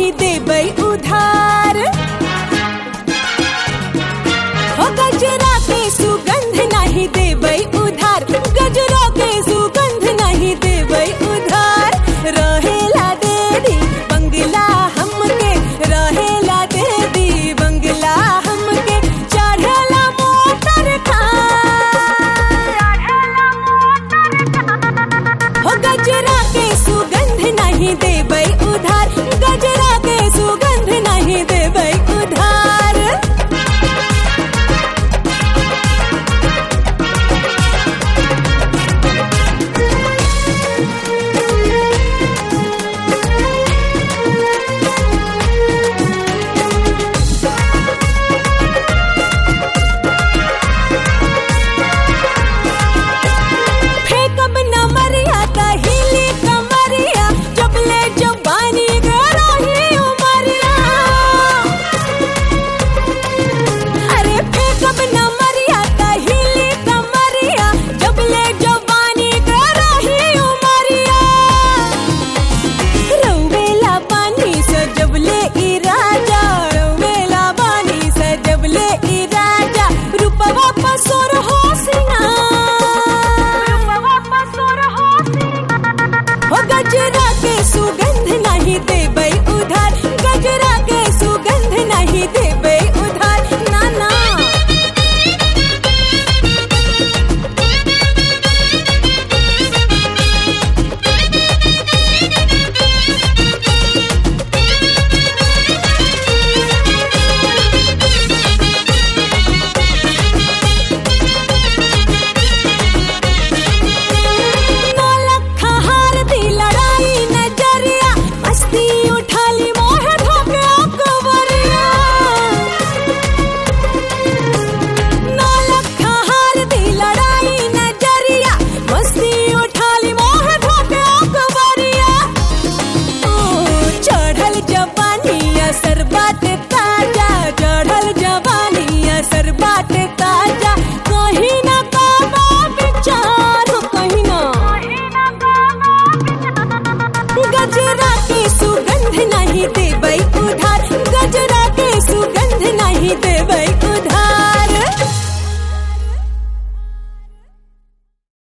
नहीं देबै उधार हो गजरा के सुगंध नहीं देबै उधार गजरा के सुगंध नहीं देबै उधार रहेला दे दी बंगला हमके रहेला दे दी बंगला हमके चढ़ेला मोटर कार हो गजरा के सुगंध नहीं देबै उधार गजरा के सुगंध नहीं देबै उधार फेकब न मरिया त हिली कमरिया जबले जबानी गरही उमरिया अरे फेकब न मरिया त हिली कमरिया जबले जबानी गरही उमरिया रौवेला पानी से जबले ई राजा रौवेला पानी से जबले ई राजा रूपवा पसोर हो हो गजरा के सुगंध नहीं देबै उधार गजरा के सुगंध नहीं देबै उधार ना ना नौलख हार दी लड़ाई नजरिया मस्ती उठा ली मोह धोके अकबरिया नौलख हार दी लड़ाई नजरिया मस्ती उठा ली मोह धोके अकबरिया ओ चढ़ल जवानी असर